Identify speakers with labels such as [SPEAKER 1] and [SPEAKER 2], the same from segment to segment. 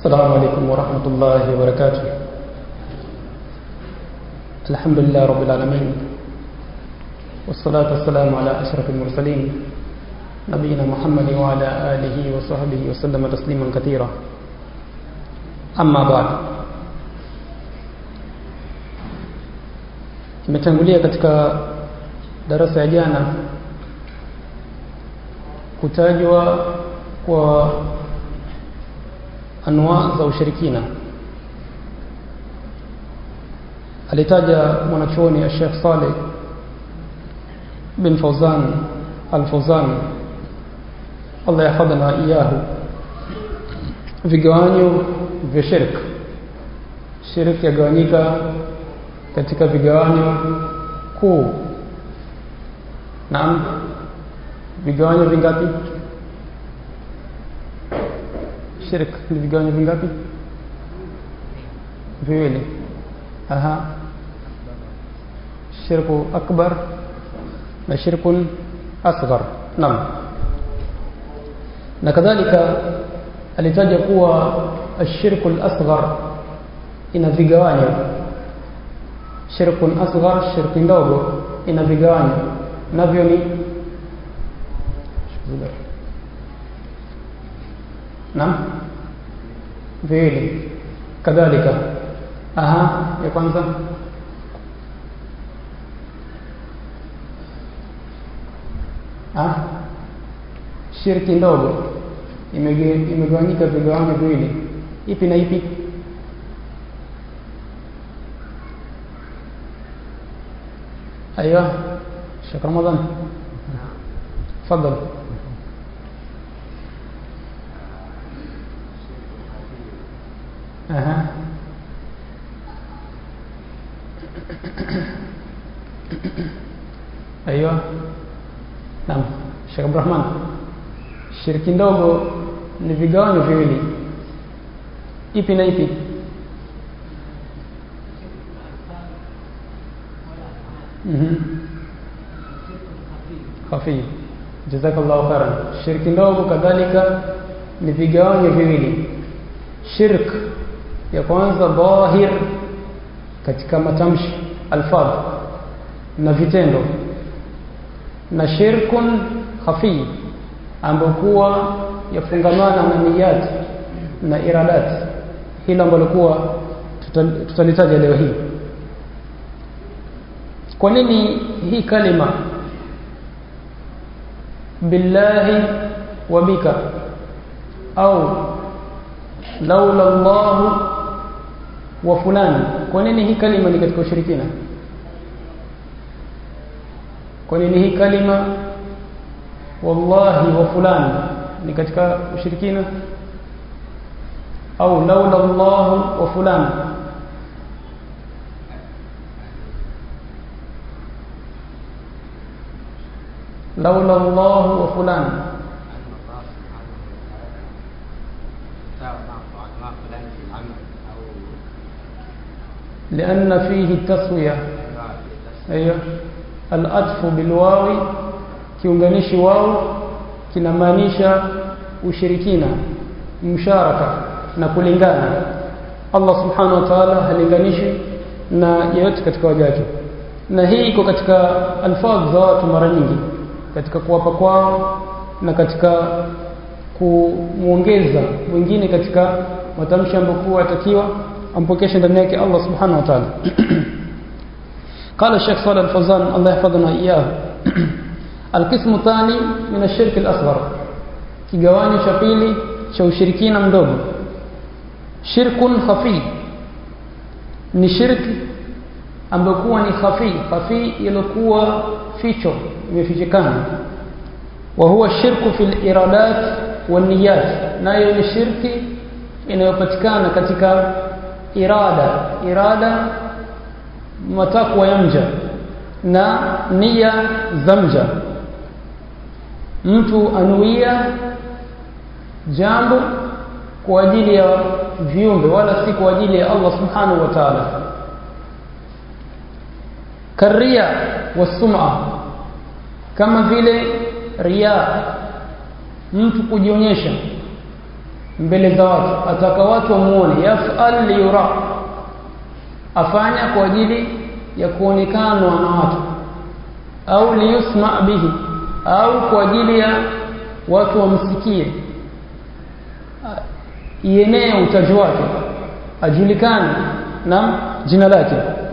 [SPEAKER 1] السلام عليكم ورحمة الله وبركاته الحمد لله رب العالمين والصلاة والسلام على أشرف المرسلين نبينا محمد وعلى آله وصحبه وسلم تسليما كثيرا أما بعد imetangulia katika darasa ya jana kutajwa kwa anwa za ushirikina alitaja mwanachuoni ya Sheikh Saleh bin Fawzan al-Fawzan Allah yahfadhana iyahu vigawanyo vya shirk shirk yagawanyika katika vigawanyo kuu naam vigawanyo vingapi shirk ni vigawanyo vingapi viwili aha shirku akbar na shirkun asghar naam na kadhalika alitaja kuwa ashirku al-asghar ina vigawanyo shirkun asghar shirki ndogo ina vigawanyo navyo ni naam viwili kadhalika aha ya kwanza ah shirki ndogo imegawanyika vigawanyo viwili ipi na ipi ايوه شيخ رمضان تفضل اها ايوه نعم شيخ عبد الرحمن shiriki ndogo ni vigawanyo viwili ipi na ipi khafi jazakallahu khairan shirki ndogo kadhalika ni vigawanyo viwili shirk ya kwanza dhahir katika matamshi alfadh na vitendo na shirkun khafi ambayo kuwa yafungamana na niyat na iradat hilo ambalo kuwa tutalitaja leo hii kwa nini hii kalima billahi wa bika au laula Allah wa fulani kwa nini hii kalima ni katika ushirikina kwa nini hii kalima wallahi wa fulani ni katika ushirikina au laula Allah wa fulani لولا الله وفلان لأن فيه التسوية أيوة الأطف بالواو kiunganishi wao kinamaanisha ushirikina msharaka na kulingana Allah subhanahu wa ta'ala halinganishi na yeyote katika wajaji na hii iko katika alfadh za watu mara nyingi katika kuwapa kwao na katika kumuongeza mwingine katika matamshi ambayo atakiwa ampokeshe ndani yake Allah subhanahu wa ta'ala قال الشيخ صالح الفوزان الله يحفظنا إياه القسم الثاني من الشرك الأصغر kigawanyo cha pili cha ushirikina mdogo shirkun khafi ni shirki ambayo kuwa ni khafi khafi iliyokuwa ficho imefichikana wa huwa shirku fil iradat wan niyat nayo ni shirki inayopatikana katika irada irada matakwa ya mja na nia za mja mtu anuia jambo kwa ajili ya viumbe wala si kwa ajili ya Allah subhanahu wa ta'ala karia wasum'a kama vile ria mtu kujionyesha mbele za watu ataka watu wamuone yaf'al liyura afanya kwa ajili ya kuonekanwa na watu au liyusma bihi au kwa ajili ya watu wamsikie ienee utaji wake ajulikane na jina lake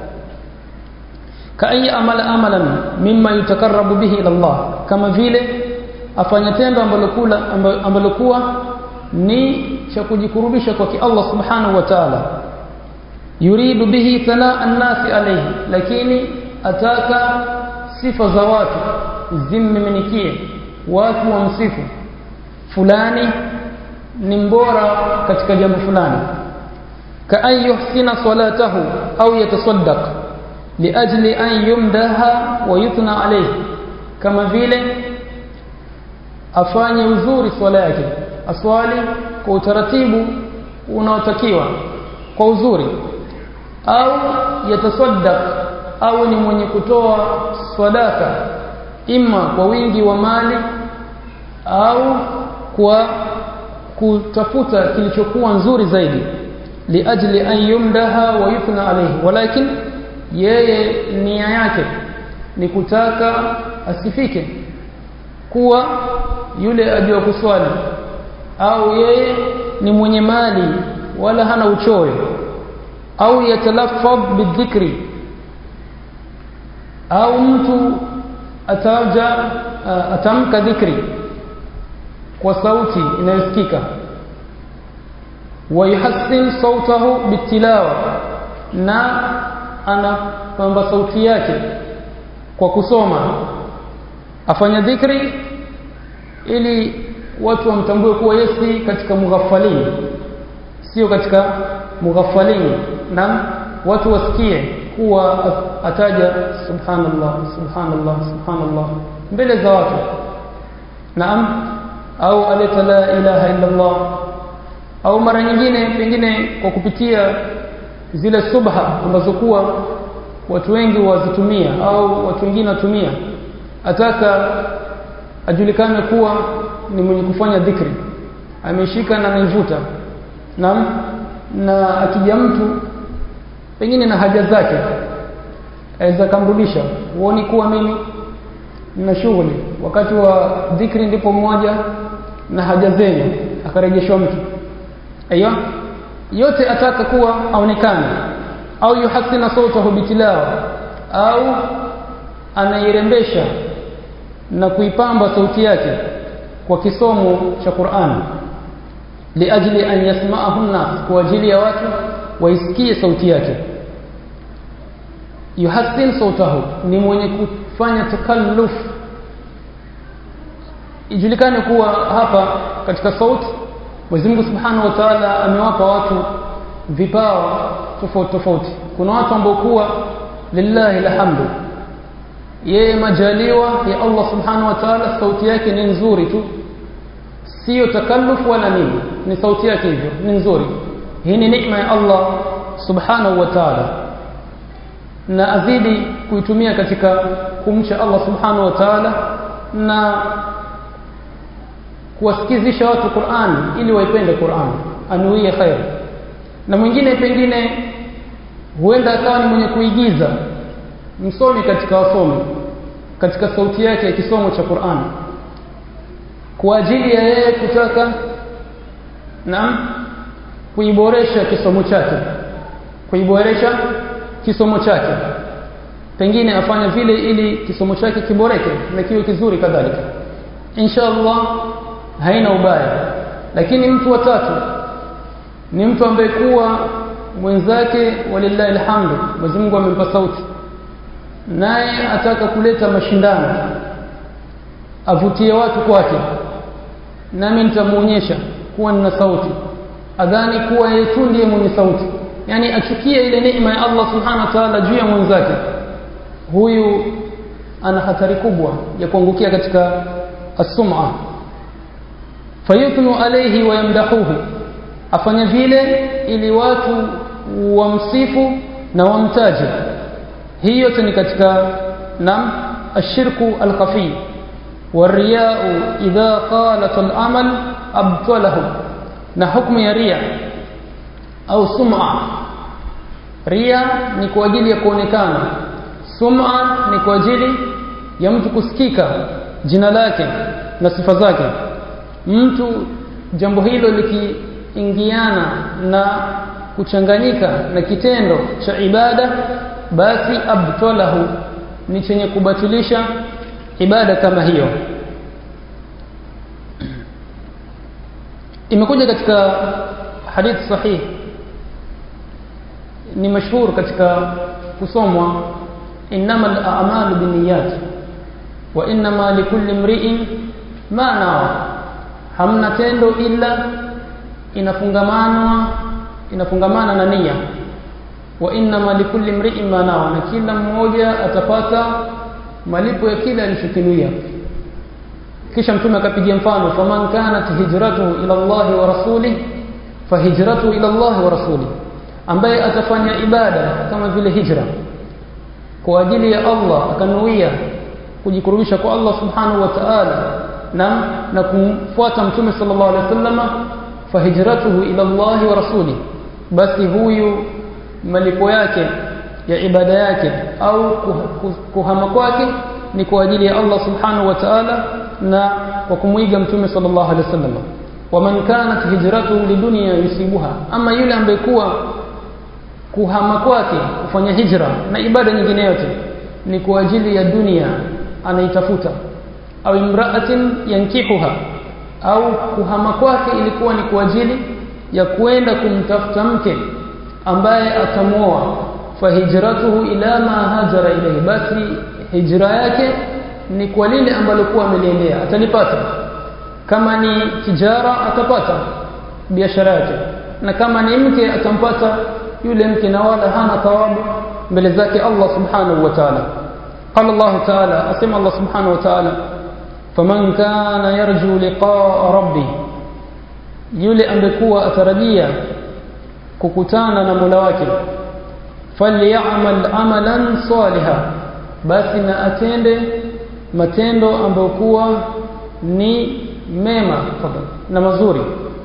[SPEAKER 1] kai amala amalan mimma yutakarrabu bihi ila Allah kama vile afanya tendo ambalo kula ambalo kuwa ni cha kujikurubisha kwa Allah subhanahu wa ta'ala yuridu bihi thala an-nasi alayhi lakini ataka sifa za watu zimmiminikie watu wamsifu fulani ni mbora katika jambo fulani ka an yuhsina salatahu au yatasaddaq liajli an yumdaha wa yuthna alayhi kama vile afanye uzuri swala yake aswali kwa utaratibu unaotakiwa kwa uzuri au yatasaddaq au ni mwenye kutoa sadaka imma kwa wingi wa mali au kwa kutafuta kilichokuwa nzuri zaidi liajli an yumdaha wa yuthna alayhi walakin yeye nia yake ni kutaka asifike kuwa yule ajua kuswali au yeye ni mwenye mali wala hana uchoyo au yatalaffadh bidhikri au mtu ataja atamka dhikri kwa sauti inayosikika wayuhassin sautahu bitilawa na anapamba sauti yake kwa kusoma afanya dhikri ili watu wamtambue kuwa yesi katika mughafalini sio katika mughafalini na watu wasikie kuwa ataja subhanallah subhanallah subhanallah mbele za watu naam au aleta la ilaha illa Allah au mara nyingine pengine kwa kupitia zile subha ambazo kuwa watu wengi wazitumia au watu wengine watumia ataka ajulikane kuwa ni mwenye kufanya dhikri ameshika na anaivuta naam na akija mtu pengine na haja zake aweza kamrudisha huoni kuwa mimi nina shughuli wakati wa dhikri ndipo mmoja na haja zenu akarejeshwa mtu aiyo yote ataka kuwa aonekane au yuhasina sautahu bitilawa au anairembesha na kuipamba sauti yake kwa kisomo cha Qur'an liajli an yasma'ahu an-nas kwa ajili ya watu waisikie sauti yake yuhassin sautahu ni mwenye kufanya takalluf ijulikane kuwa hapa katika sauti Mwenyezi Mungu Subhanahu wa Ta'ala amewapa watu vipawa tofauti tofauti kuna watu ambao kuwa lillahi alhamdu yeye majaliwa ya Allah Subhanahu wa Ta'ala sauti yake ni nzuri tu sio takalluf wala nini ni sauti yake hivyo ni nzuri hii ni neema ya Allah Subhanahu wa Ta'ala na azidi kuitumia katika kumcha Allah Subhanahu wa Ta'ala na kuwasikizisha watu Qur'an ili waipende Qur'an anuie khair na mwingine pengine huenda akawa ni mwenye kuigiza msomi katika wasomi katika sauti yake ya kisomo cha Qur'an kwa ajili ya yeye kutaka na kuiboresha kisomo chake kuiboresha kisomo chake pengine afanye vile ili kisomo chake kiboreke na kiwe kizuri kadhalika inshallah haina ubaya lakini mtu wa tatu ni mtu ambaye kuwa mwenzake walillahi alhamdu Mwenyezi Mungu amempa sauti naye ataka kuleta mashindano avutie watu kwake nami nitamuonyesha kuwa nina sauti adhani kuwa yeye tu ndiye mwenye sauti yani achukie ile neema ya Allah subhanahu wa ta'ala juu ya mwenzake huyu ana hatari kubwa ya kuangukia katika as-sum'a fayuthnu alayhi wa yamdahuhu afanya vile ili watu wamsifu na wamtaje hii yote ni katika nam ashirku alkhafi والرياء إذا قالت العمل أبطله na hukumu ya ria au sum'a ria ni kwa ajili ya kuonekana sum'a ni kwa ajili ya mtu kusikika jina lake na sifa zake mtu jambo hilo likiingiana na kuchanganyika na kitendo cha ibada basi abtalahu ni chenye kubatilisha ibada kama hiyo imekuja katika hadithi sahihi ni mashhur katika kusomwa innamal a'malu binniyat wa innama likulli imri'in ma nawa hamna tendo ila inafungamanwa inafungamana na nia wa innama likulli imri'in ma nawa na kila mmoja atapata malipo ya kile alichokinuia kisha mtume akapigia mfano faman kanat hijratuhu ila Allah wa rasulih fahijratuhu ila Allah wa rasulih ambaye atafanya ibada kama vile hijra kwa ajili ya Allah akanuia kujikurubisha kwa Allah subhanahu wa ta'ala na na kumfuata mtume sallallahu alaihi wasallam fahijratuhu ila Allah wa rasuli basi huyu malipo yake ya ibada yake au kuhama kwake ni kwa ajili ya Allah subhanahu wa ta'ala na kwa kumwiga mtume sallallahu alaihi wasallam waman kanat hijratuhu lidunya yusibuha ama yule ambaye kuwa kuhama kwake kufanya hijra na ibada nyingine yote ni kwa ajili ya dunia anaitafuta au imraatin yankihuha au kuhama kwake ilikuwa ni kwa ajili ya kwenda kumtafuta mke ambaye atamuoa fahijratuhu ila ma hajara ilayhi basi hijra yake ni kwa lile ambalo kuwa ameliendea atalipata kama ni tijara atapata biashara yake na kama ni mke atampata yule mke na wala hana thawabu mbele zake Allah subhanahu wa ta'ala قال الله تعالى أسمى الله سبحانه وتعالى فمن كان يرجو لقاء ربه yule ambekuwa atarajia kukutana na Mola wake falyamal amalan saliha basi na atende matendo ambayo kuwa ni mema na mazuri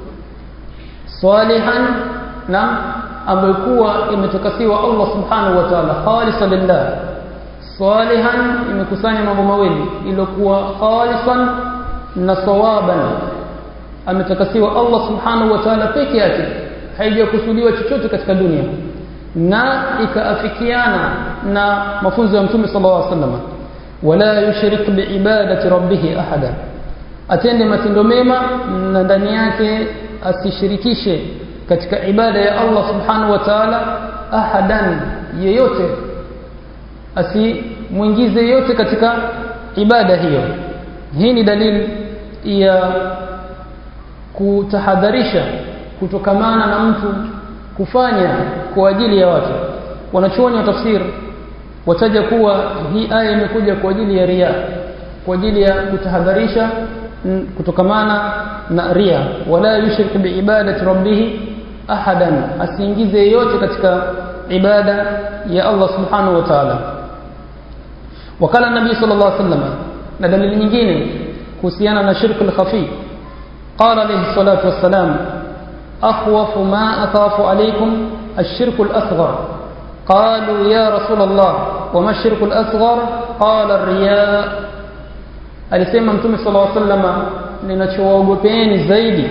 [SPEAKER 1] salihan na ambayo kuwa imetakasiwa Allah subhanahu wa ta'ala khalisan lillah salihan imekusanya mambo mawili iliyokuwa khalisan na sawaban ametakasiwa Allah subhanahu wa ta'ala peke yake haijakusudiwa chochote katika dunia na ikaafikiana na mafunzo ya mtume sallallahu alaihi wasallam wala yushrik biibadati rabbih ahada atende matendo mema na ndani yake asishirikishe katika ibada ya Allah subhanahu wa ta'ala ahadan yeyote asimwingize yote katika ibada hiyo hii ni dalili ya kutahadharisha kutokamana na mtu kufanya kwa ajili ya watu wanachuoni wa tafsir wataja kuwa hii aya imekuja kwa ajili ya ria kwa ajili ya kutahadharisha kutokamana na ria wala yushrik biibadati rabbih ahadan asiingize yote katika ibada ya Allah subhanahu wa ta'ala wakala nabii sallallahu alaihi wasallam na dalili nyingine kuhusiana na shirku al-khafi qala alayhi salatu wassalam أخوف ما أخاف عليكم الشرك الأصغر قالوا يا رسول الله وما الشرك الأصغر قال الرياء alisema mtume sallallahu alaihi wasallam ninachowaogopeni zaidi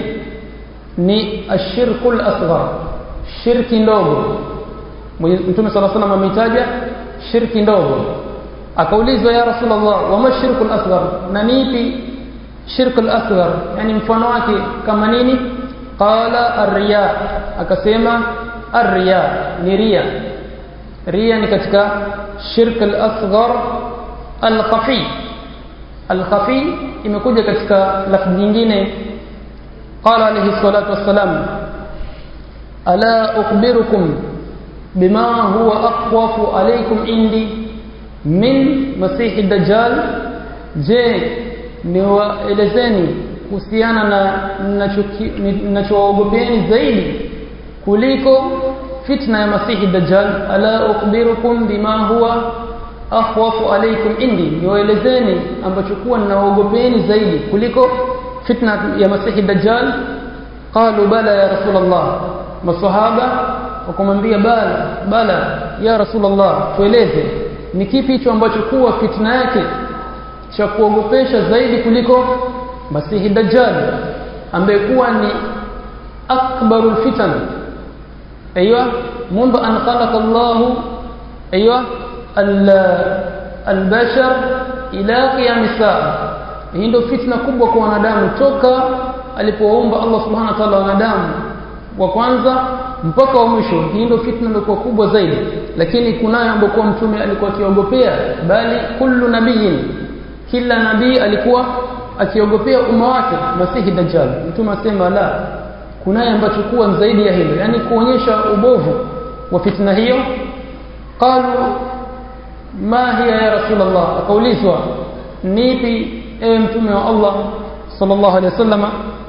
[SPEAKER 1] ni ashirkul asghar shirki ndogo mtume sallallahu alaihi wasallam ameitaja shirki ndogo akaulizwa ya rasulullah wama shirkul asghar na nipi shirkul asghar yani mfano wake kama nini qala arriya akasema arriya ni ria ria ni katika shirk al-asghar al-khafi al-khafi imekuja katika lafzi nyingine qala alayhi salatu wassalam ala ukhbirukum bima huwa aqwafu alaykum indi min masihi dajjal je niwaelezeni kuhusiana na ninachowaogopeni zaidi kuliko fitna ya masihi dajjal ala ukhbirukum bima huwa akhwafu alaykum indi niwaelezeni ambacho kuwa ninawaogopeni zaidi kuliko fitna ya masihi dajjal qalu bala ya rasulullah masahaba wakamwambia bala bala ya rasulullah tueleze ni kipi hicho ambacho kuwa fitna yake cha kuogopesha zaidi kuliko masihi dajjal ambaye kuwa ni akbarul fitan ايوه منذ ان خلق الله ايوه البشر الى قيام الساعه hii ndio fitna kubwa kwa wanadamu toka alipowaumba Allah subhanahu wa ta'ala wanadamu wa kwanza mpaka wa mwisho hii ndio fitna ndio kubwa zaidi lakini kunayo ambapo mtume alikuwa akiogopea bali kullu nabiyin kila nabii alikuwa akiogopea umma wake masihi dajjal mtume asema la kunaye ambacho kuwa zaidi ya hilo yani kuonyesha ubovu wa fitna hiyo qalu ma hiya ya rasulullah akaulizwa nipi ewe mtume wa Allah sallallahu alaihi wasallam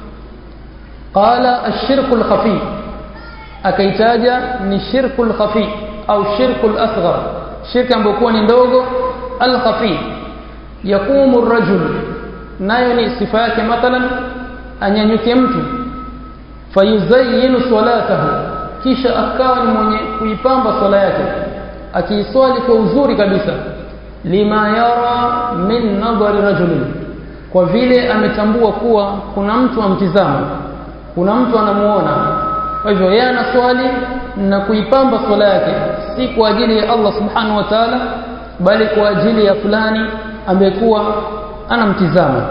[SPEAKER 1] qala ash-shirku al-khafi akaitaja ni shirku al-khafi au shirku al-asghar shirka ambayo ni ndogo al-khafi yakumu ar-rajul nayo ni sifa yake mathalan anyanyuke mtu fayuzayyinu salatahu kisha akawa ni mwenye kuipamba swala yake akiiswali kwa uzuri kabisa lima yara min nadhari rajulin kwa vile ametambua kuwa kuna mtu amtizama kuna mtu anamuona kwa hivyo yeye anaswali na kuipamba swala yake si kwa ajili ya Allah subhanahu wa ta'ala bali kwa ajili ya fulani amekuwa anamtizama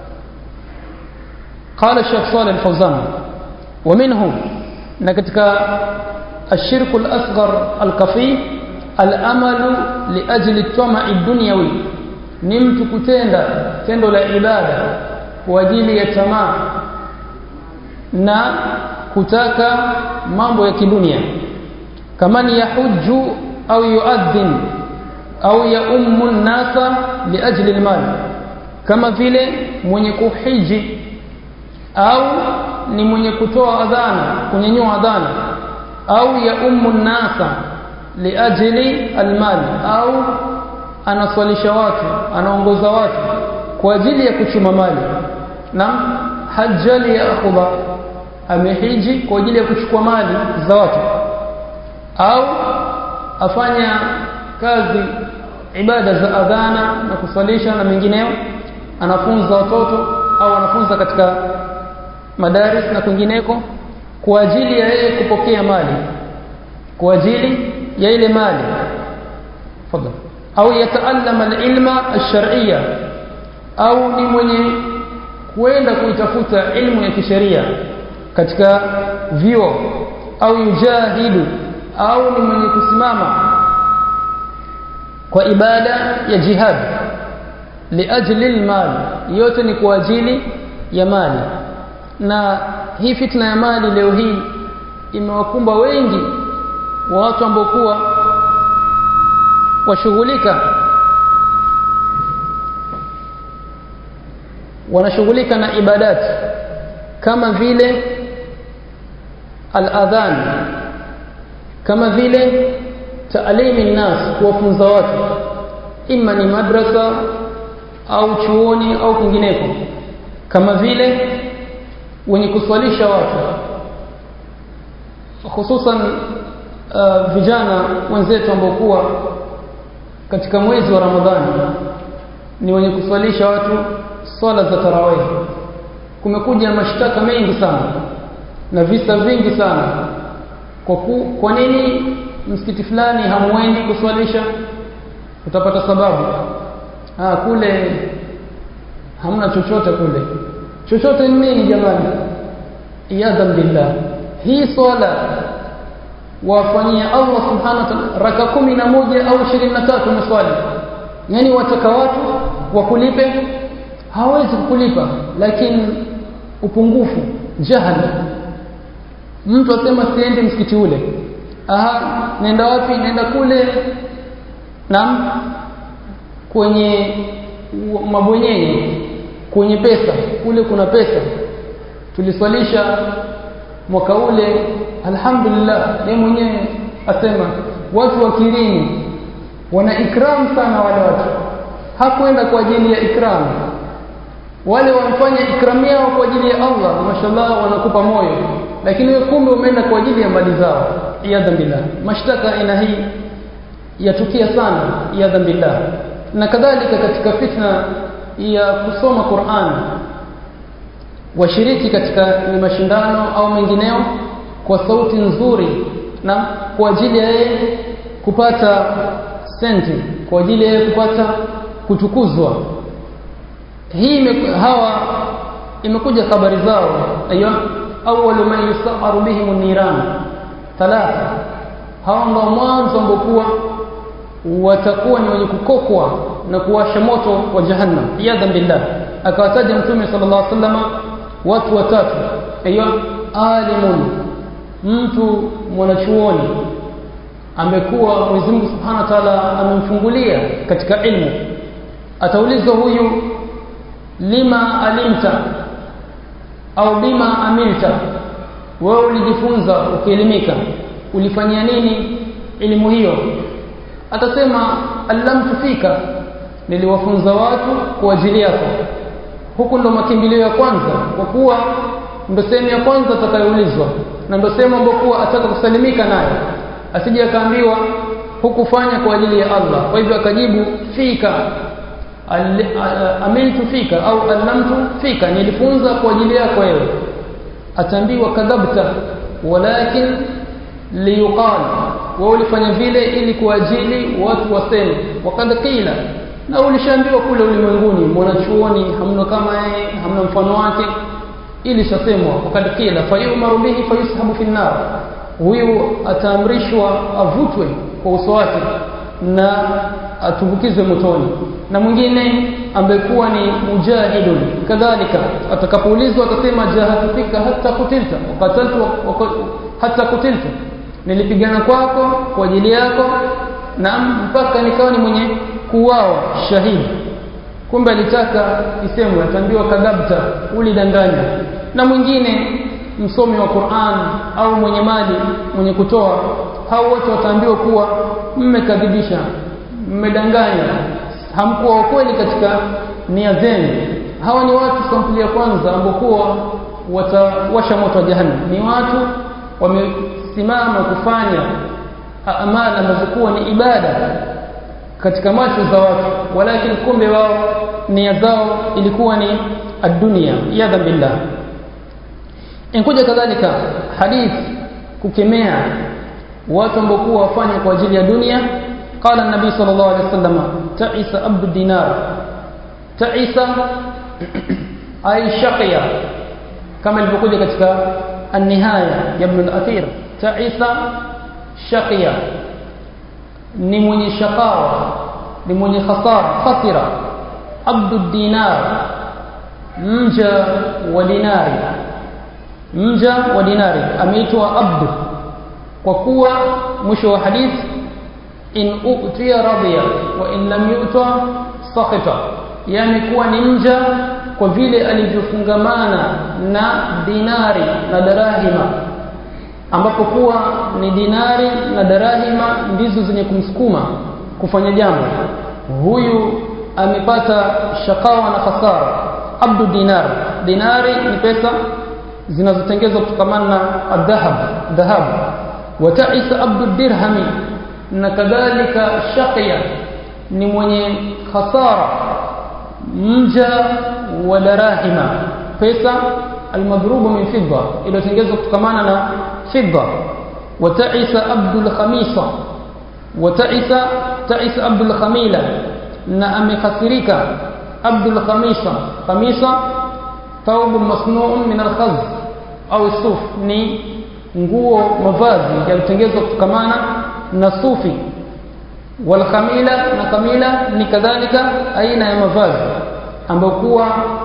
[SPEAKER 1] قال الشيخ صالح الفوزان ومنه نكتك الشرك الأصغر الكفي الأمل لأجل الطمع الدنيوي نمت كتenda tendo la ibada kwa ajili ya tamaa na kutaka mambo ya kidunia kama ni yahuju au yuadhin au ya ummu nasa liajli almal kama vile mwenye kuhiji au ni mwenye kutoa adhana kunyanyua adhana au ya ummu nasa liajli almal au anaswalisha watu anaongoza watu kwa ajili ya kuchuma mali na hajjali ya akhudha amehiji kwa ajili ya kuchukua mali za watu au afanya kazi ibada za adhana na kuswalisha na mengineyo anafunza watoto au anafunza katika madaris na kwingineko kwa ajili ya yeye kupokea mali kwa ajili ya ile mali fadhali au yataallama alilma alshar'iyya au ni mwenye kuenda kuitafuta ilmu ya kisheria katika vio au yujahidu au ni mwenye kusimama kwa ibada ya jihad liajli almal yote ni kwa ajili ya mali na hii fitna ya mali leo hii imewakumba wengi wa watu ambao kuwa washughulika wanashughulika na ibadati kama vile al-adhan kama vile taalimi nas kuwafunza watu ima ni madrasa au chuoni au kwingineko kama vile wenye kuswalisha watu hususan uh, vijana wenzetu ambao kuwa katika mwezi wa Ramadhani ni wenye kuswalisha watu swala za tarawih kumekuja mashtaka mengi sana na visa vingi sana kwa ku, kwa nini msikiti fulani hamwendi kuswalisha utapata sababu ah kule hamna chochote kule chochote ni nini jamani iyadhan billah hii swala wafanyia Allah subhanahu wa ta'ala raka kumi na moja au ishirini na tatu maswali yani wataka watu wakulipe hawezi kukulipa lakini upungufu jahali mtu asema siendi msikiti ule aha nenda wapi nenda kule na kwenye mabwenyenye kwenye pesa kule kuna pesa tuliswalisha mwaka ule alhamdulillah yeye mwenyewe asema watu wa Kirini wana ikram sana wale watu hakwenda kwa ajili ya ikram wale wamfanya ikramu yao kwa ajili ya Allah mashallah wanakupa moyo lakini wewe kumbe umeenda kwa ajili ya mali zao iyadha billah mashtaka aina hii yatukia sana iyadha billah na kadhalika katika fitna ya kusoma Qur'an washiriki katika ni mashindano au mengineo kwa sauti nzuri na kwa ajili ya yeye kupata senti kwa ajili ya yeye kupata kutukuzwa hii hawa imekuja habari zao aiyo awwalu man yusaharu bihim niran thalatha hawa ndio mwanzo ambokuwa watakuwa ni wenye kukokwa na kuwasha moto wa jahannam iyadha billah akawataja mtume sallallahu alaihi wasallam watu watatu aiyo alimun mtu mwanachuoni amekuwa Mwenyezi Mungu Subhanahu wa Ta'ala amemfungulia katika ilmu ataulizwa huyu lima alimta au bima amilta wewe ulijifunza ukielimika ulifanyia nini elimu hiyo atasema allamtu fika niliwafunza watu kwa ajili yako huku ndo makimbilio ya kwanza kwa kuwa ndo sehemu ya kwanza atakayoulizwa na ndo sehemu ambayo kuwa ataka kusalimika nayo asije akaambiwa hukufanya kwa ajili ya Allah kwa hivyo akajibu fika amiltu fika au allamtu fika nilifunza kwa ajili yako wewe ataambiwa kadhabta walakin liyuqal wewe ulifanya vile ili kwa ajili watu waseme wakad qila na ulishaambiwa kule ulimwenguni mwanachuoni hamna kama yeye hamna mfano wake ili shasemwa wakad qila fayumaru bihi fayushabu fi nar huyu ataamrishwa avutwe kwa uso wake na atumbukizwe motoni na mwingine ambekuwa ni mujahidun kadhalika atakapoulizwa atasema jahadufika hata kutilta wakataltu hata kutilta nilipigana kwako kwa ajili yako na mpaka nikawa ni mwenye kuwao shahidi kumbe alitaka isemwe ataambiwa kadhabta ulidanganya na mwingine msomi wa Qur'an au mwenye mali mwenye kutoa hao wote wataambiwa kuwa mmekadhibisha mmedanganya hamkuwa kweli katika nia zenu hawa ni watu sampuli ya kwanza ambokuwa watawasha moto wa jahannam ni watu wamesimama kufanya amali ambazo kuwa ni ibada katika macho za watu walakin kumbe wao nia zao ilikuwa ni ad-dunya yadha billah inkuja kadhalika hadith kukemea watu ambao wafanya kwa ajili ya dunia قال النبي صلى الله عليه وسلم تعس عبد الدينار تعس أي شقيا كما ilivyokuja katika النهاية يا ابن الأثير تعس شقيا ni mwenye shakawa ni mwenye khasara khasira abdu dinar mja wa dinari mja wa dinari ameitwa abdu kwa kuwa mwisho wa hadithi in utiya radiya wa in lam yuta sakhita yani kuwa ni mja kwa vile alivyofungamana na dinari na darahima ambapo kuwa ni dinari na darahima ndizo zenye kumsukuma kufanya jambo huyu amepata shakawa na khasara abdu dinar dinari ni pesa zinazotengezwa kutokamana na adhahab dhahabu wa ta'isa abdu dirhami na kadhalika shaqiya ni mwenye khasara mja wa darahima pesa almadhrubu min fidda iliyotengezwa kutokamana na fidda wa ta'isa abdul khamisa wa ta'isa ta'isa abdul khamila na amekhasirika abdul khamisa khamisa thawb masnu'un min al-khaz au suf ni nguo mavazi yalitengenezwa kutokamana na sufi wal khamila na kamila ni kadhalika aina ya mavazi ambayo kuwa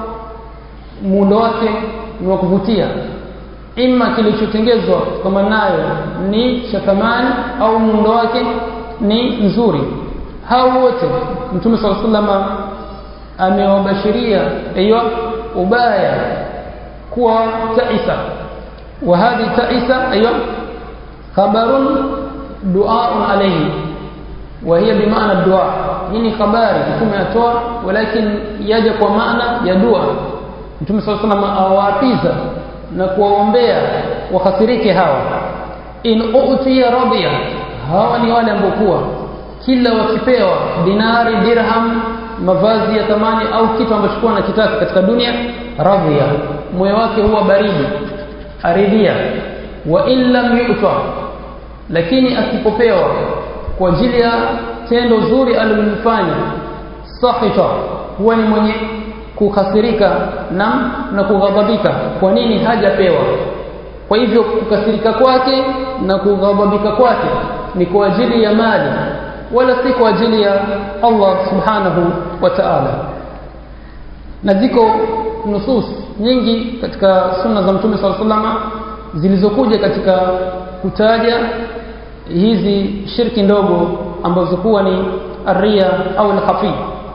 [SPEAKER 1] muundo wake ni wa kuvutia ima kilichotengezwa kama nayo ni cha thamani au muundo wake ni nzuri hao wote mtume sala salama amewabashiria hiyo ubaya kuwa taisa wa hadhi taisa hiyo khabarun du'a alayhi wa hiya bimaana dua hii ni habari mtume atoa walakin yaja kwa maana ya dua mtume sallallahu alaihi wasallam awaapiza na kuwaombea wakasirike hawa in utiya radiya hawa ni wale ambao kuwa kila wakipewa dinari dirham mavazi ya thamani au kitu ambacho kuwa anakitaka katika dunia radhiya moyo wake huwa baridi aridhia wa in lam yu'ta lakini asipopewa kwa ajili ya tendo zuri alilofanya sahita huwa ni mwenye kukasirika na na kughadhabika kwa nini hajapewa kwa hivyo kukasirika kwake na kughadhabika kwake ni kwa ajili ya mali wala si kwa ajili ya Allah subhanahu wa ta'ala na ziko nusus nyingi katika sunna za mtume sallallahu alaihi wasallam zilizokuja katika kutaja hizi shirki ndogo ambazo kuwa ni arria au al-khafi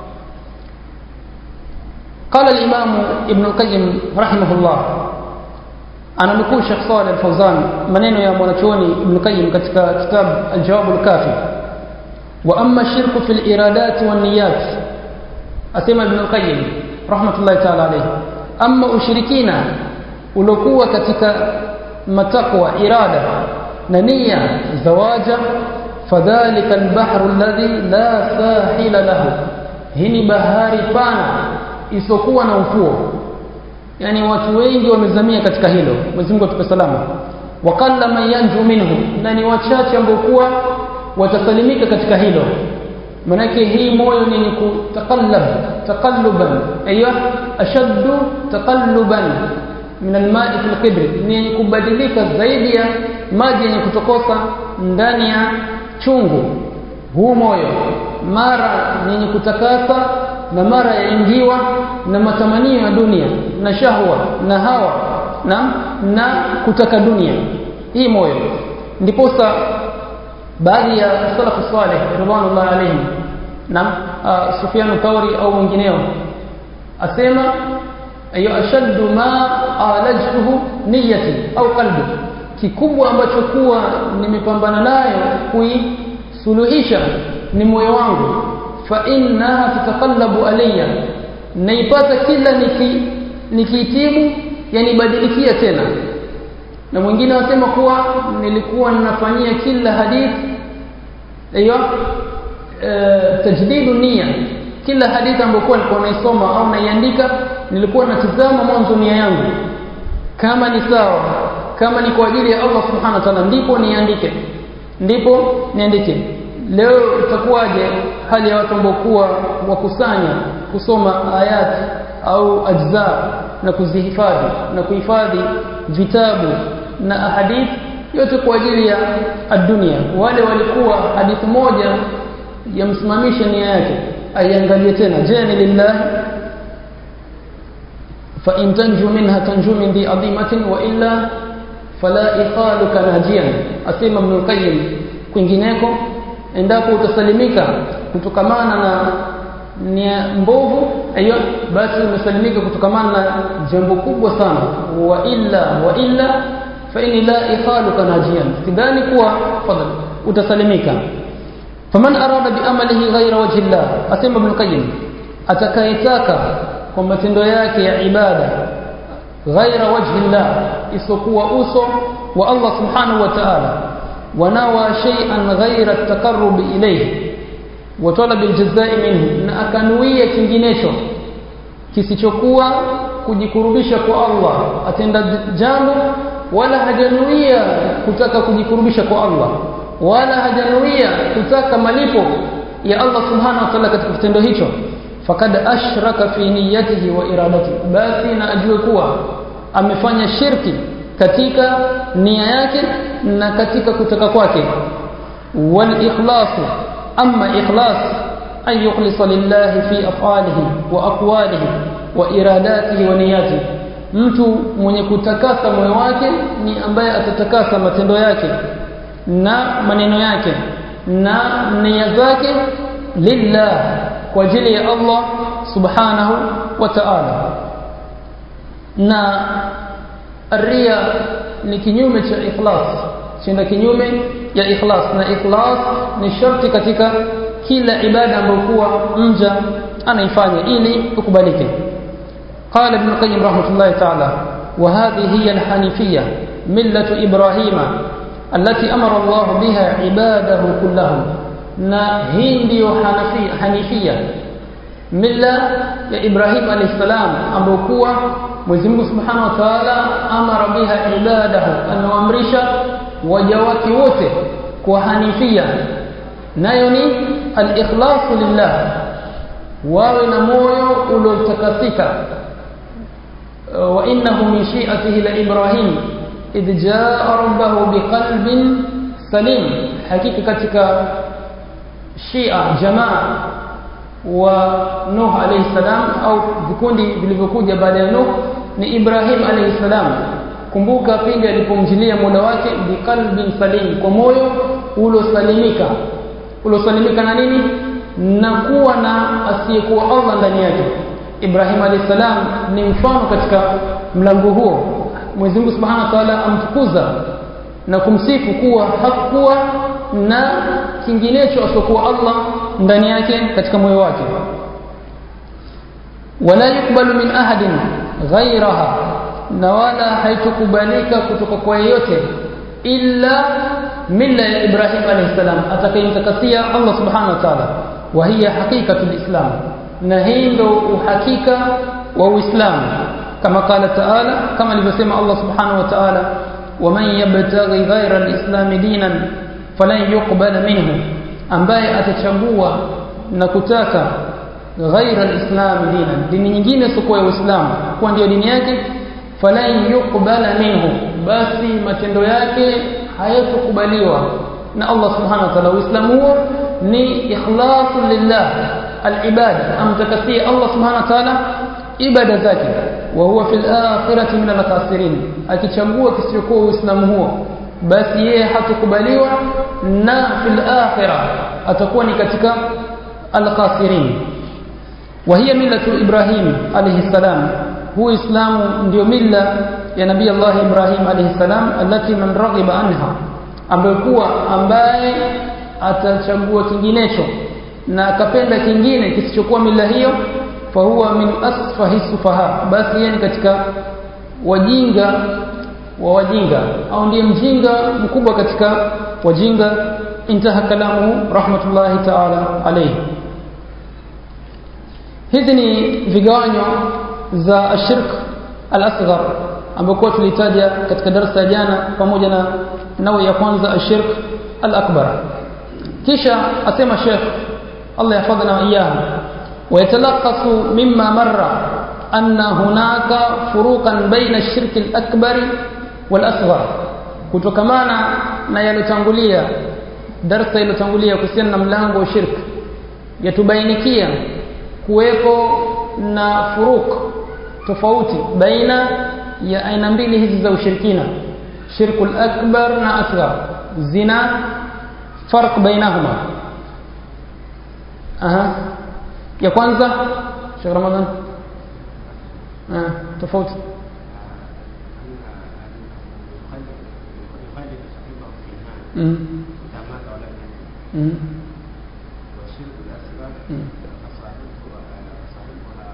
[SPEAKER 1] قال الإمام ابن القيم رحمه الله أنا نقول شيخ صالح الفوزان منين يا mwanachuoni ابن القيم katika kitab الجواب الكافي وأما الشرك في الإرادات والنيات أسمى ابن القيم رحمة الله تعالى عليه أما أشركين uliokuwa katika matakwa irada na nia zawaja fadhalika albahru alladhi la sahila lahu hii ni bahari pana isokuwa na ufuo yani watu wengi wamezamia katika hilo Mwenyezi Mungu atupe salama waqalla man yanju minhu na ni wachache ambao kuwa watasalimika katika hilo manake hii moyo ni kutakallab taqalluban aywa ashaddu taqalluban min alma'i fil qidr ni kubadilika zaidi ya maji yenye kutokosa ndani ya chungu huu moyo mara yenye kutakasa na mara yaingiwa na matamanio ya dunia na shahwa na hawa na na kutaka dunia hii moyo ndiposa baadhi ya salafu salih ridwanullah alayhim na uh, Sufyan Thawri au mwingineo asema ayo ashaddu ma alajtuhu niyati au qalbi kikubwa ambacho kuwa nimepambana nayo kuisuluhisha ni moyo wangu fa innaha tataqallabu alayya naipata kila niki nikitibu yani badilikia tena na mwingine anasema kuwa nilikuwa ninafanyia kila hadith hiyo e, tajdidu nia kila hadithi ambayo nilikuwa naisoma au naiandika nilikuwa natizama mwanzo nia yangu kama ni sawa kama ni kwa ajili ya Allah subhanahu wa ta'ala ndipo niandike ndipo niandike leo itakuwaje hali ya watu ambao kuwa wakusanya kusoma ayati au ajza na kuzihifadhi na kuhifadhi vitabu na ahadith yote kwa ajili ya dunia wale walikuwa hadithi moja yamsimamisha nia yake aiangalie tena je ni lillahi fa in tanju minha tanju min dhi adhimatin wa illa fala ikhaluka najian asema ibn qayyim kwingineko endapo utasalimika kutokamana na nia mbovu hiyo basi umesalimika kutokamana na jambo kubwa sana wa illa wa illa fa in la ikhaluka najian sidhani kuwa fadhali utasalimika faman arada bi amalihi ghayra wajhi Allah asema ibn qayyim atakayetaka kwa matendo yake ya ibada ghaira wajhi Allah isokuwa uso wa Allah subhanahu wa ta'ala wanawa shay'an ghaira at-taqarrub ilayhi wa talab al-jazaa'i minhu na akanuia kinginecho kisichokuwa kujikurubisha kwa Allah atenda jambo wala hajanuia kutaka kujikurubisha kwa Allah wala hajanuia kutaka malipo ya Allah subhanahu wa ta'ala katika kitendo hicho fakad ashraka fi niyyatihi wa iradatihi basi na ajue kuwa amefanya shirki katika nia yake na katika kutaka kwake wal ikhlas amma ikhlas an yukhlisa lillahi fi af'alihi wa aqwalihi wa iradatihi wa niyatihi mtu mwenye kutakasa moyo wake ni ambaye atatakasa matendo yake na maneno yake na nia zake lillah kwa ajili ya Allah subhanahu wa ta'ala na ria ni kinyume cha ikhlas chinda kinyume ya ikhlas na ikhlas ni sharti katika kila ibada ambayo kuwa mja anaifanya ili kukubalike قال ابن القيم رحمه الله تعالى وهذه هي الحنيفية ملة إبراهيم التي أمر الله بها عباده كلهم na hii ndiyo hanifia mila ya Ibrahim alayhi salam ambayo kuwa Mwenyezi Mungu Subhanahu wa Ta'ala amara biha ibadahu anaamrisha waja wake wote kwa hanifia nayo ni al-ikhlas lillah wawe na moyo uliotakasika wa innahu min shi'atihi la Ibrahim idh jaa rabbahu biqalbin salim hakika katika Shia jamaa wa Nuh alayhi salam au vikundi vilivyokuja baada ya Nuh ni Ibrahim alayhi salam kumbuka pindi alipomjilia Mola wake biqalbin salim kwa moyo ulosalimika ulosalimika na nini na kuwa na asiyekuwa Allah ndani yake Ibrahim alayhi salam ni mfano katika mlango huo Mwenyezi Mungu Subhanahu wa Ta'ala amtukuza na kumsifu kuwa hakuwa na kinginecho asokuwa Allah ndani yake katika moyo wake wala yukbalu min ahadin ghairaha na wala haitukubalika kutoka kwa yeyote illa milla ya Ibrahim alayhi salam atakayemtakasia Allah subhanahu wa ta'ala wa hiya haqiqatul islam na hii ndo uhakika wa uislamu kama qala ta'ala kama alivyosema Allah subhanahu wa ta'ala ومن يبتغي غير الاسلام دينا falan yuqbala minhu ambaye atachagua na kutaka ghaira alislam dina dini nyingine sio ya uislamu kwa ndio dini yake falan yuqbala minhu basi matendo yake hayatokubaliwa na Allah subhanahu wa ta'ala uislamu huo ni ikhlasu lillah alibada amtakasie Allah subhanahu wa ta'ala ibada zake wa huwa fil akhirati min al-khasirin akichagua kisichokuwa uislamu huo basi yeye hatakubaliwa na fil akhirah atakuwa ni katika al-khasirin wa hiya millatu ibrahim alayhi salam huwa islamu ndio milla ya nabii Allah Ibrahim alayhi salam alati man raghiba anha ambaye kuwa ambaye atachagua kinginecho na akapenda kingine kisichokuwa mila hiyo fa huwa min asfahi sufaha basi yeye ni katika wajinga wa wajinga au ndiye mjinga mkubwa katika wajinga intaha kalamu rahmatullahi ta'ala alayhi hizi ni vigawanyo za ashirk al-asghar ambapo tulitaja katika darasa jana pamoja na nawe ya kwanza ashirk al-akbar kisha asema Sheikh Allah yahfadhana wa iyahu ويتلخص مما مر أن هناك فروقا بين الشرك الأكبر والأصغر kutokamana na yalotangulia darasa ilotangulia kuhusiana na mlango wa shirk yatubainikia kuwepo na furuk tofauti baina ya aina mbili hizi za ushirikina shirkul akbar na asghar zina farq bainahuma aha ya kwanza Sheikh Ramadhan ah tofauti mm mm
[SPEAKER 2] والشرك الأصغر فصاحبه صاحبها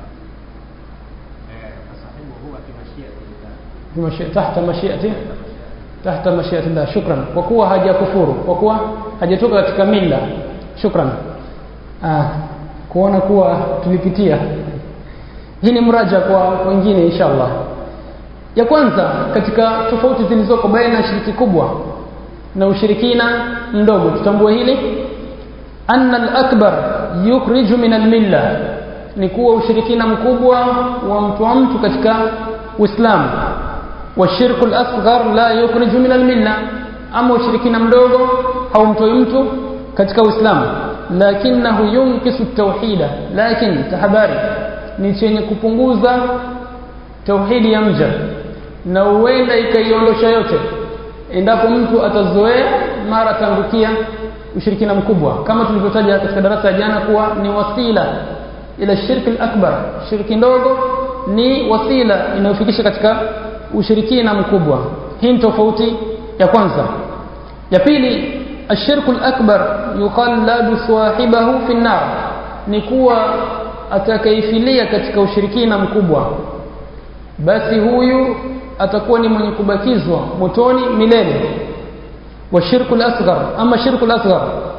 [SPEAKER 2] فصاحبه هو في مشيئة الله
[SPEAKER 1] بمشي... تحت مشيئته تحت مشيئة الله شكرا kwa kuwa hajakufuru kwa kuwa hajatoka katika mila shukran ah kuona kuwa tulipitia hii ni mraja kwa wengine inshallah ya kwanza katika tofauti zilizoko baina ya shiriki kubwa na ushirikina mdogo tutambue hili anna al-akbar yukhriju min al-milla ni kuwa ushirikina mkubwa wa mtu wa mtu katika Uislamu wa shirku al-asghar la yukhriju min al-milla ama ushirikina mdogo haumtoi mtu katika Uislamu lakinahu yunkisu tauhida lakini tahadhari ni chenye kupunguza tauhidi ya mja na huenda ikaiondosha yote endapo mtu atazoea mara atangukia ushirikina mkubwa kama tulivyotaja katika darasa ya jana kuwa ni wasila ila shirki akbar shirki ndogo ni wasila inayofikisha katika ushirikina mkubwa hii ni tofauti ya kwanza ya pili ashirku al-akbar yukhalladu sahibahu fi an-nar ni kuwa atakaifilia katika ushirikina mkubwa basi huyu atakuwa ni mwenye kubakizwa motoni milele wa shirku al-asghar ama shirku al-asghar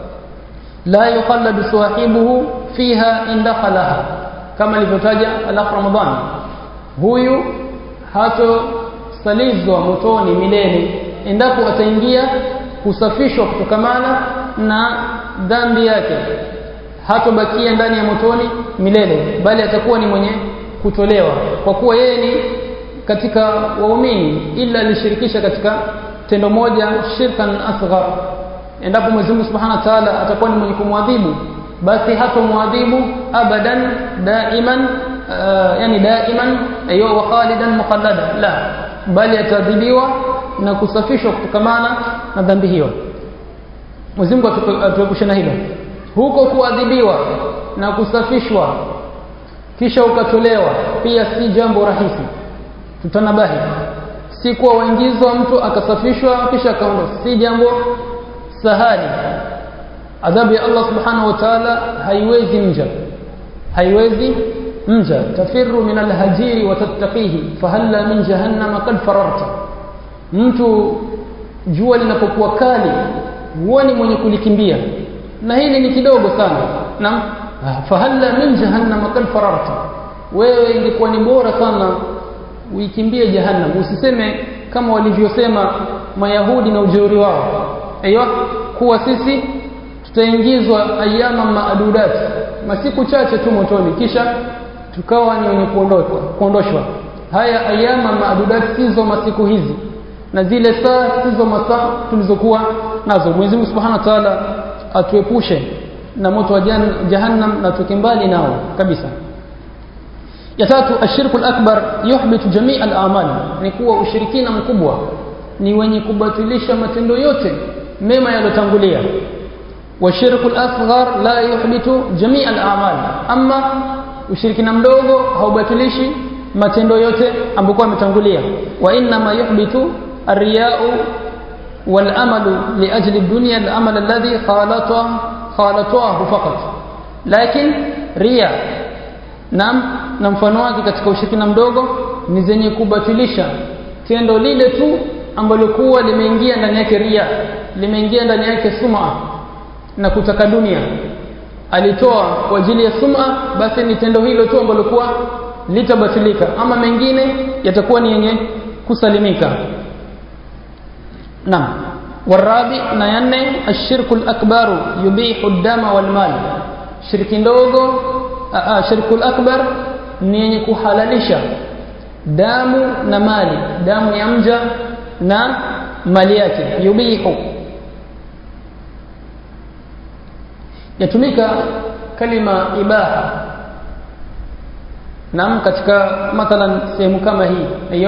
[SPEAKER 1] la yukhalladu sahibuhu fiha in dakhalaha kama ilivyotaja al Ramadhan huyu hato salizwa motoni milele endapo ataingia kusafishwa kutokamana na dhambi yake hatobakia ndani ya motoni milele bali atakuwa ni mwenye kutolewa kwa kuwa yeye ni katika waumini ila alishirikisha katika tendo moja shirkan asghar endapo Mwenyezi Mungu Subhanahu wa Ta'ala atakuwa ni mwenye kumwadhibu basi hatomwadhibu abadan daiman uh, yani daiman ayo wa khalidan muqallada la bali atadhibiwa na kusafishwa kutokamana na dhambi hiyo Mwenyezi Mungu atuepushe na hilo huko kuadhibiwa na kusafishwa kisha ukatolewa pia si jambo rahisi tutanabahi si kuwa waingizwa mtu akasafishwa kisha akaondoka si jambo sahali adhabu ya Allah subhanahu wa ta'ala haiwezi mja haiwezi mja tafiru min alhajiri wa tattaqihi fahalla min jahannama qad fararta mtu jua linapokuwa kali huoni mwenye kulikimbia na hili ni kidogo sana na fahalla min jahannama qad fararta wewe ingekuwa ni bora sana uikimbie jahannam usiseme kama walivyosema mayahudi na ujeuri wao aiyo kuwa sisi tutaingizwa ayama maadudat masiku chache tu motoni kisha tukawa ni wenye kuondoshwa kuondoshwa haya ayama maadudat sizo masiku hizi na zile saa sizo masaa tulizokuwa nazo Mwenyezi Mungu Subhanahu wa Ta'ala atuepushe na moto wa jahannam na tuke mbali nao kabisa ya tatu ashirku al-akbar yuhbitu jamii al-a'mal ni kuwa ushirikina mkubwa ni wenye kubatilisha matendo yote mema yalotangulia washirku al-asghar la yuhbitu jamii al-a'mal amma ushirikina mdogo haubatilishi matendo yote ambayo yametangulia wa inna ma yuhbitu ar-riya'u wal-amalu li ajli ad-dunya al-amal alladhi khalata khalatahu faqat lakin riya nam na mfano wake katika ushirikina mdogo ni zenye kubatilisha tendo lile tu ambalo kuwa limeingia ndani yake ria limeingia ndani yake suma na kutaka dunia alitoa kwa ajili ya suma basi ni tendo hilo tu ambalo kuwa litabatilika ama mengine yatakuwa ni yenye kusalimika naam warabi na yanne ashirku akbaru yubihu dama wal mal shirki ndogo shirku akbar ni yenye kuhalalisha damu na mali damu ya mja na mali yake yubihu yatumika kalima ibaha nam katika mathalan sehemu kama hii aiyo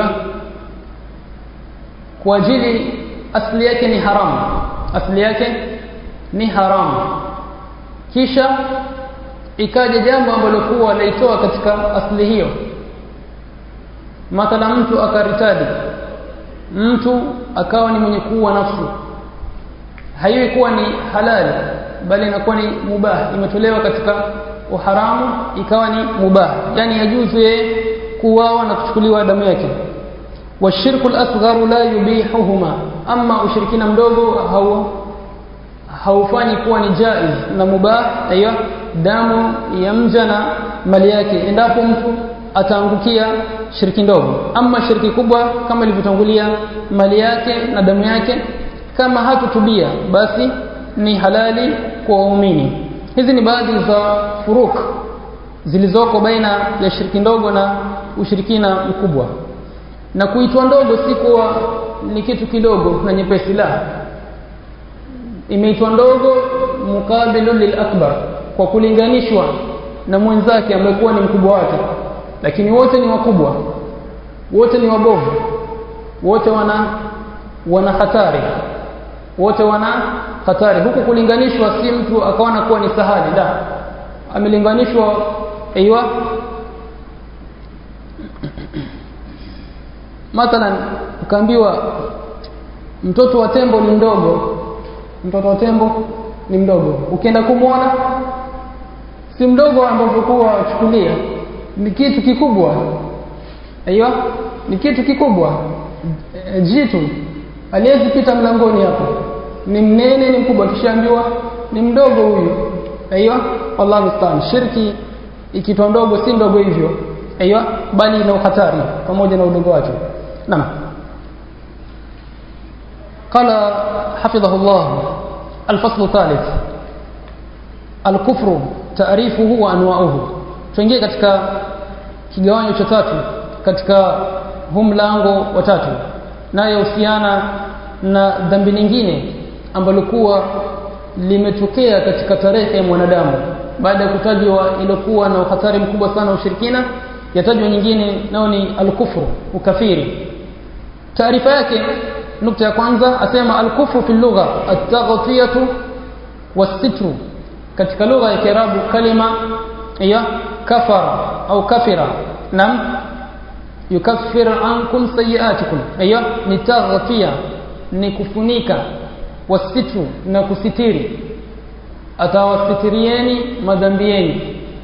[SPEAKER 1] kwa ajili asli yake ni haramu asli yake ni haramu kisha ikaja jambo ambalo kuwa laitoa katika asli hiyo mathala mtu akaritadi mtu akawa ni mwenye kuua nafsi haiwi kuwa ni halali bali inakuwa ni mubah imetolewa katika uharamu ikawa ni mubah yani yajuzu yeye kuuawa na kuchukuliwa damu yake washirku al-asgharu la yubihuhuma amma ushirikina mdogo hau haufanyi kuwa ni jaiz na mubah aiyo damu ya mja na mali yake endapo mtu ataangukia shirki ndogo ama shirki kubwa kama ilivyotangulia mali yake na damu yake kama hatutubia basi ni halali kwa waumini hizi ni baadhi za furuk zilizoko baina ya shirki ndogo na ushirikina mkubwa na kuitwa ndogo si kuwa ni kitu kidogo na nyepesi la imeitwa ndogo mukabilu lil akbar kwa kulinganishwa na mwenzake amekuwa ni mkubwa wake lakini wote ni wakubwa wote ni wabovu wote wana wana hatari wote wana hatari huku kulinganishwa si mtu akaona kuwa ni sahali la amelinganishwa aiywa mathalan ukaambiwa mtoto wa tembo ni mdogo mtoto wa tembo ni mdogo ukienda kumwona si mdogo ambavyo kuwa wachukulia ni kitu kikubwa aiyo ni kitu kikubwa e, jitu aliyezi pita mlangoni hapo ni mnene ni mkubwa kishaambiwa ni mdogo huyu aiyo wallahu musta'an shirki ikitwa ndogo si ndogo hivyo aiyo bali ina hatari pamoja na udogo wake naam قال حفظه الله الفصل الثالث الكفر تعريفه وانواعه tuingie katika kigawanyo cha tatu katika huu mlango wa tatu naye husiana na dhambi lingine ambalo kuwa limetokea katika tarehe ya mwanadamu baada ya kutajwa ilikuwa na uhatari mkubwa sana ushirikina yatajwa nyingine nao ni alkufru ukafiri taarifa yake nukta ya kwanza asema alkufru fi lugha at-taghtiyatu was-sitru katika lugha ya Kiarabu kalima ya kafara au kafira nam yukaffir ankum sayiatikum aiyo ni taghfiya ni kufunika wasitru na kusitiri atawasitirieni madhambi yenu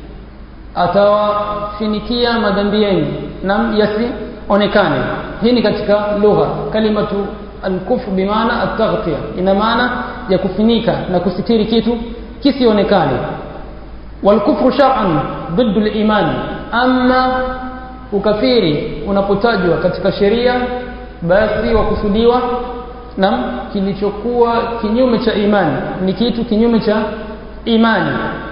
[SPEAKER 1] atawafinikia madhambi yenu nam yasionekane hii ni katika lugha kalimatu alkufr bimaana at-taghfiya ina maana ya kufunika na kusitiri kitu kisionekane والكفر شرعا ضد الايمان اما ukafiri unapotajwa katika sheria basi wakusudiwa na kilichokuwa kinyume cha imani ni kitu kinyume cha imani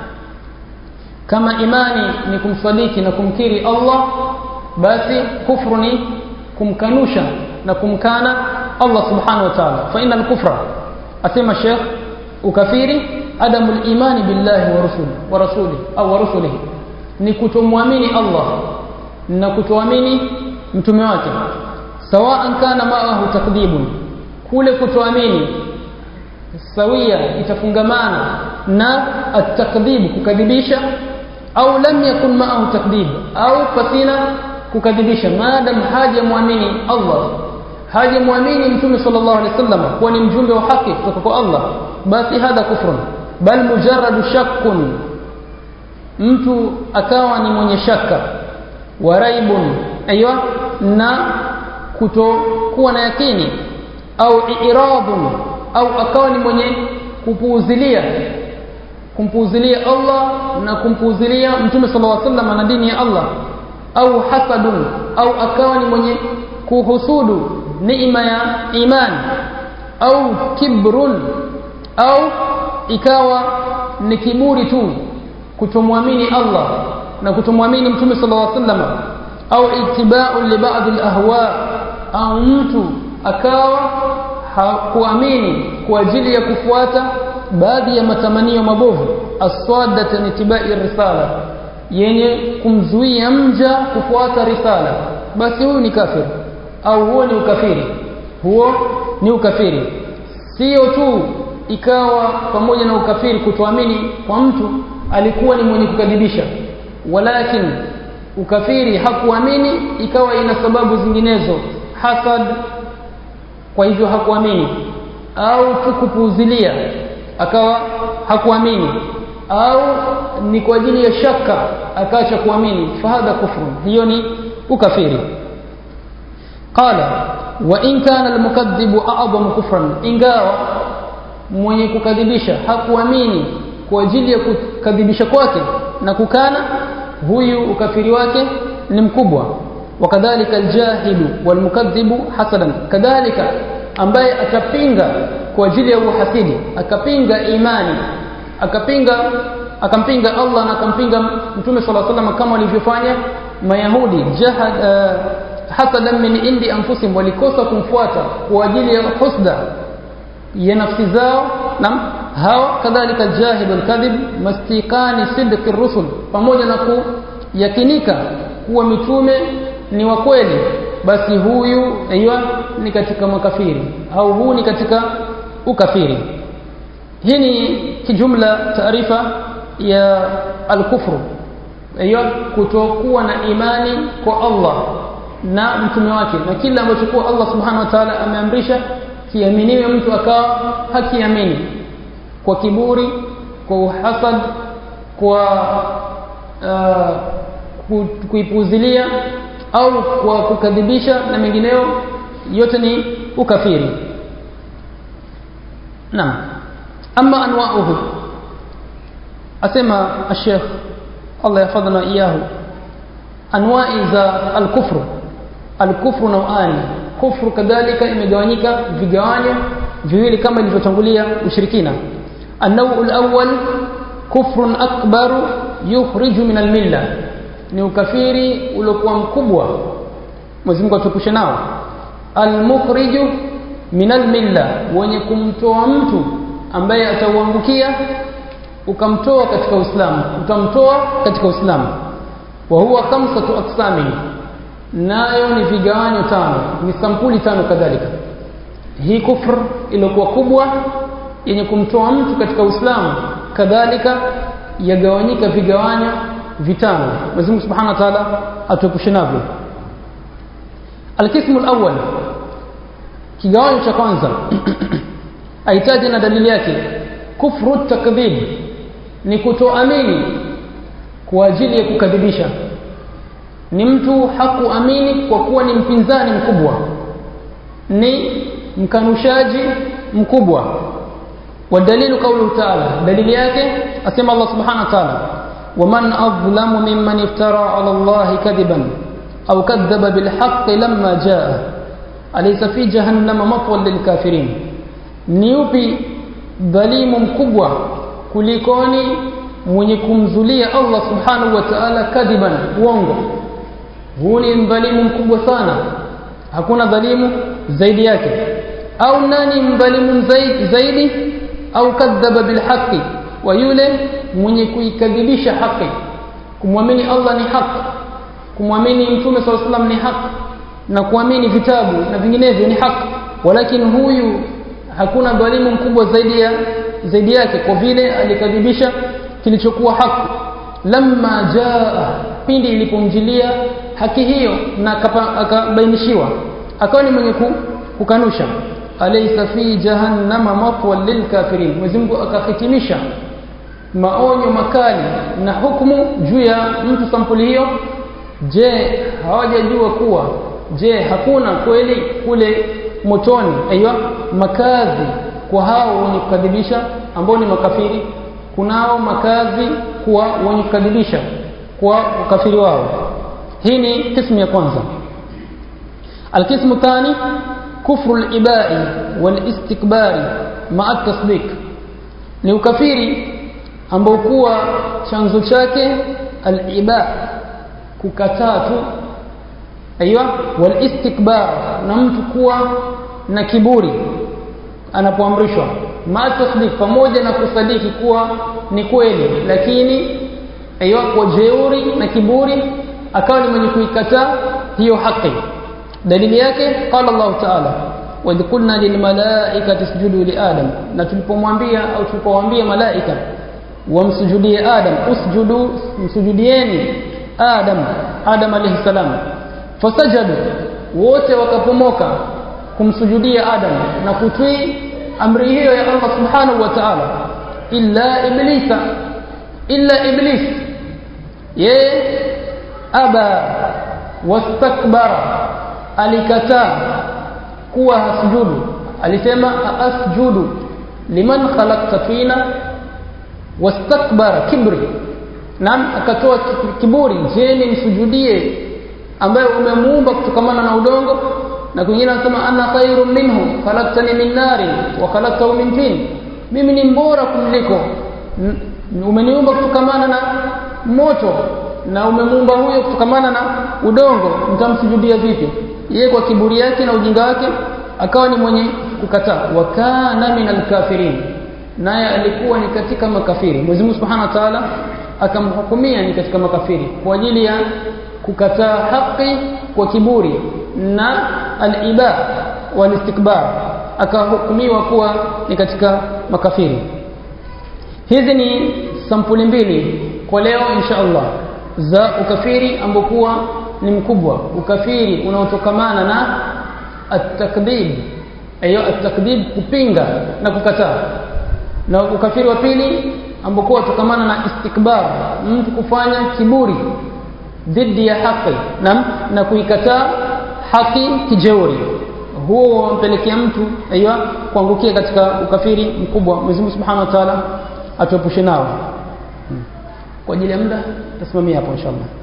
[SPEAKER 1] kama imani ni kumsadiki na kumkiri Allah basi kufru ni kumkanusha na kumkana Allah subhanahu wa ta'ala fa inna al-kufra asema Sheikh ukafiri adamu al-imani billahi wa rasuli wa rasuli au wa rasulihi ni kutomwamini Allah na kutoamini mtume wake sawaan kana ma'ahu takdhibun kule kutoamini sawia itafungamana na at-takdhib kukadhibisha au lam yakun ma'ahu takdhib au pasina kukadhibisha maadam haja muamini Allah haja muamini mtume sallallahu alaihi wasallam kuwa ni mjumbe wa haki kutoka kwa Allah basi hadha kufrun bal mujarradu shakkun mtu akawa ni mwenye shaka wa raibun aywa na kutokuwa na yakini au iradun au akawa ni mwenye kupuuzilia kumpuuzilia Allah na kumpuuzilia mtume sallallahu alaihi wasallam na dini ya Allah au hasadun au akawa ni mwenye kuhusudu neema ya imani au kibrun au ikawa ni kiburi tu kutomwamini Allah na kutomwamini mtume sallallahu alaihi wasallam au itibau li ba'd al-ahwa au mtu akawa hakuamini kwa ajili ya kufuata baadhi ya matamanio mabovu aswadata nitibai risala yenye kumzuia mja kufuata risala basi huyu ni kafir au huo ni ukafiri huo ni ukafiri sio tu ikawa pamoja na ukafiri kutoamini kwa mtu alikuwa ni mwenye kukadhibisha walakin ukafiri hakuamini ikawa ina sababu zinginezo hasad kwa hivyo hakuamini au tukupuuzilia akawa hakuamini au ni kwa ajili ya shaka akaacha kuamini fahadha kufru hiyo ni ukafiri qala wa in kana almukaththibu a'zamu kufran ingawa mwenye kukadhibisha hakuamini kwa ajili ya kukadhibisha kwake na kukana huyu ukafiri wake ni mkubwa wakadhalika aljahilu walmukaththibu hasadan kadhalika ambaye atapinga kwa ajili ya uhasidi akapinga imani akapinga akampinga Allah na akampinga Mtume صلى الله عليه وسلم kama walivyofanya Mayahudi jahad uh, hasadan min indi anfusihim walikosa kumfuata kwa ajili ya husda ya nafsi zao na hao kadhalika jahid alkadhib mastiqani sidq rusul pamoja na kuyakinika kuwa mitume ni wa kweli basi huyu aiwa ni katika makafiri au huu ni katika ukafiri hii ni kijumla taarifa ya al-kufru aiyo kutokuwa na imani kwa Allah na mtume wake na kila ambacho kwa Allah subhanahu wa ta'ala ameamrisha kiaminiwe mtu akawa hakiamini kwa kiburi kwa uhasad kwa uh, ku- kuipuzilia au kwa kukadhibisha na mengineyo yote ni ukafiri naam ama anwauhu asema الشيخ Allah yafadhana iyahu anwai za alkufru alkufru nauani kufru kadhalika imegawanyika vigawanyo viwili kama ilivyotangulia ushirikina النوع الأول كفر أكبر يخرج من الملة ni ukafiri uliokuwa mkubwa Mwenyezi Mungu atupushe nao almukhriju min almilla wenye kumtoa mtu ambaye atauangukia ukamtoa katika Uislamu utamtoa katika Uislamu wa huwa khamsatu aqsami nayo ni vigawanyo tano ni sampuli tano kadhalika hii kufr iliyokuwa kubwa yenye kumtoa mtu katika Uislamu kadhalika yagawanyika vigawanyo vitano Mwenyezi Mungu Subhanahu wa Ta'ala atuepushe navyo Alkismu alawwal kigawanyo cha kwanza ahitaji na dalili yake kufru takdhib ni kutoamini kwa ajili ya kukadhibisha ni mtu hakuamini kwa kuwa ni mpinzani mkubwa ni mkanushaji mkubwa والدليل قوله تعالى دليل yake asema Allah subhanahu wa ta'ala ومن أظلم ممن افترى على الله كذبا أو كذب بالحق لما جاء أليس في جهنم مطوى للكافرين نيوبي dhalimu mkubwa kulikoni mwenye kumzulia Allah subhanahu wa ta'ala kadhiban uongo huu ni mdhalimu mkubwa sana hakuna dhalimu zaidi yake au nani mdhalimu zaidi, zaidi au kadhaba bilhaqi wa yule mwenye kuikadhibisha haki kumwamini Allah ni haki kumwamini mtume swalla sallam ni haki na kuamini vitabu na vinginevyo ni haki walakini huyu hakuna dhalimu mkubwa zaidi ya zaidi yake kwa vile alikadhibisha kilichokuwa haki lamma jaa pindi ilipomjilia haki hiyo na akabainishiwa akawa ni mwenye kukanusha alaysa fi jahannama mafwa lilkafirin Mwenyezi Mungu akahitimisha maonyo makali na hukumu juu ya mtu sampuli hiyo je hawajajua kuwa je hakuna kweli kule motoni aiywa makazi kwa hao wenye kukadhibisha ambao ni makafiri kunao makazi kwa wenye kukadhibisha kwa ukafiri wao hii ni kismu ya kwanza القسم الثاني كفر الإباء والاستكبار مع التصديق ni ukafiri ambao kuwa chanzo chake al-iba kukataa tu aiywa wal istikbar na mtu kuwa na kiburi anapoamrishwa ma tasdiq pamoja na kusadiki kuwa ni kweli lakini aiywa kwa jeuri na kiburi akawa ni mwenye kuikataa hiyo haki dalili yake qala Allah ta'ala wa idh qulna lil malaikati isjudu li adam na tulipomwambia au tulipowaambia malaika wamsujudie adam usjudu msujudieni adam adam alayhi salam fasajadu wote wakapomoka kumsujudia adam na kutii amri hiyo ya Allah subhanahu wa ta'ala illa iblisa illa iblis ye aba wastakbara alikataa kuwa hasujudu alisema asjudu liman khalaqta fina wastakbara kibri nam akatoa kiburi je nimsujudie ambaye umemuumba kutokamana na udongo na kwingine anasema ana khairu minhu khalaqtani min nari wa khalaqtahu min tin mimi ni mbora kumliko umeniumba kutokamana na moto na umemuumba huyo kutokamana na udongo mtamsujudia vipi yeye kwa kiburi yake na ujinga wake akawa ni mwenye kukataa wa kana minal kafirin naye alikuwa ni katika makafiri Mwenyezi Mungu Subhanahu wa Ta'ala akamhukumia ni katika makafiri kwa ajili ya kukataa haki kwa kiburi na al-iba wal-istikbar akahukumiwa kuwa ni katika makafiri hizi ni sampuli mbili kwa leo insha Allah za ukafiri ambokuwa ni mkubwa ukafiri unaotokamana na at-takdhib hiyo atakdhib kupinga na kukataa na ukafiri wa pili ambao utokamana na istikbar mtu kufanya kiburi dhidi ya haki na, na kuikataa haki kijeuri huo wampelekea mtu aiyo kuangukia katika ukafiri mkubwa Mwenyezi Mungu Subhanahu wa Ta'ala atuepushe nao kwa ajili ya muda tasimamia hapo inshallah